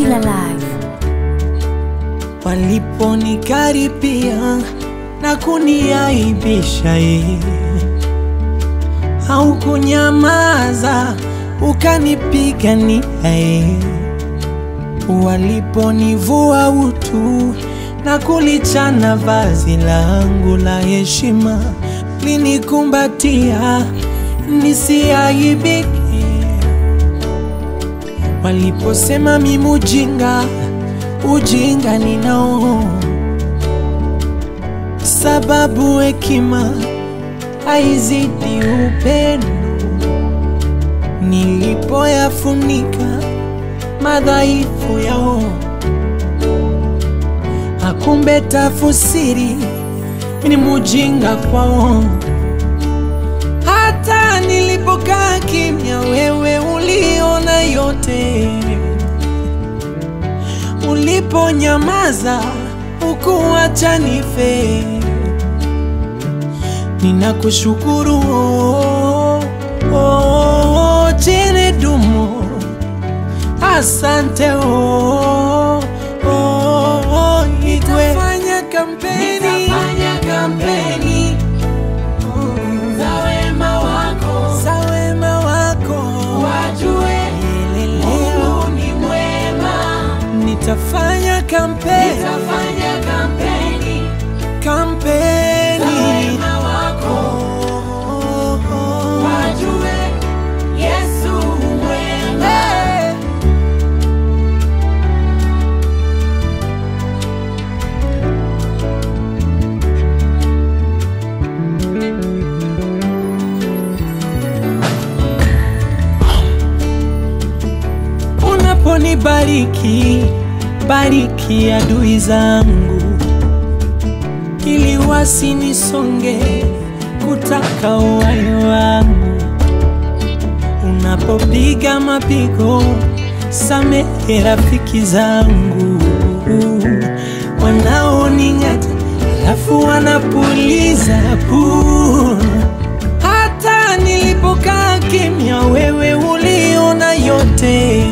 Still alive. waliponikaripia na kuniaibisha ye au kunyamaza ukanipigania ye waliponivua utu na kulichana vazi langu la heshima linikumbatia nisiaibike waliposema mimi ujinga ujinga ninao, sababu hekima haizidi upendo. Nilipoyafunika madhaifu yao, akumbe tafusiri ni mujinga kwao. Hata nilipokaa kimya, wewe uliona yote uliponyamaza ukuacha nife. Ninakushukuru oh, oh, jene dumo, asante oh, oh, oh, Igwe. Nitafanya kampeni, Nitafanya kampeni za wema wako, za wema wako wajue Leleleo. Mungu ni mwema. Nitafanya kampeni, Nitafanya kampeni za kampeni wema wako, oh, oh. wajue Yesu mwema. Hey. Unaponibariki, bariki adui zangu, ili wasinisonge kutaka uhai wangu. Unapopiga mapigo, samehe rafiki zangu wanaoning'ata, alafu wanapuliza puu. Hata nilipokaa kimya, wewe uliona yote.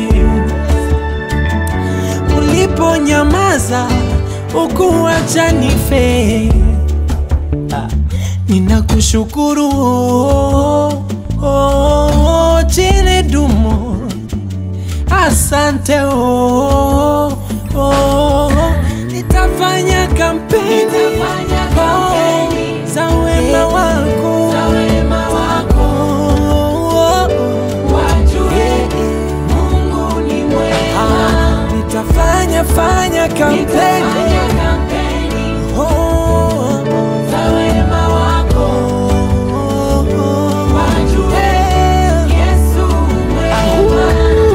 Uliponyamaza, ukuacha nife. Ah, Ninakushukuru oh, oh, jene dumo, asante oh, oh, nitafanya kampeni Nitafanya kampeni oh, za wema wako za wema wako, oh, oh, wajue Mungu ni mwema. nitafanya fanya kampeni Nitafanya kampeni oh, oh, za wema wako, oh, oh, wajue yeah. Yesu mwema.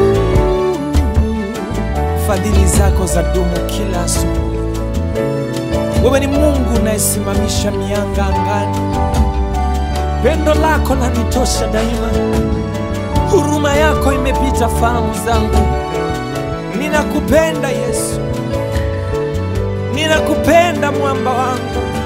Fadhili zako za dumu kila asubuhi. Wewe ni Mungu unayesimamisha mianga angani. Pendo lako lanitosha daima, huruma yako imepita fahamu zangu. Ninakupenda Yesu, ninakupenda mwamba wangu.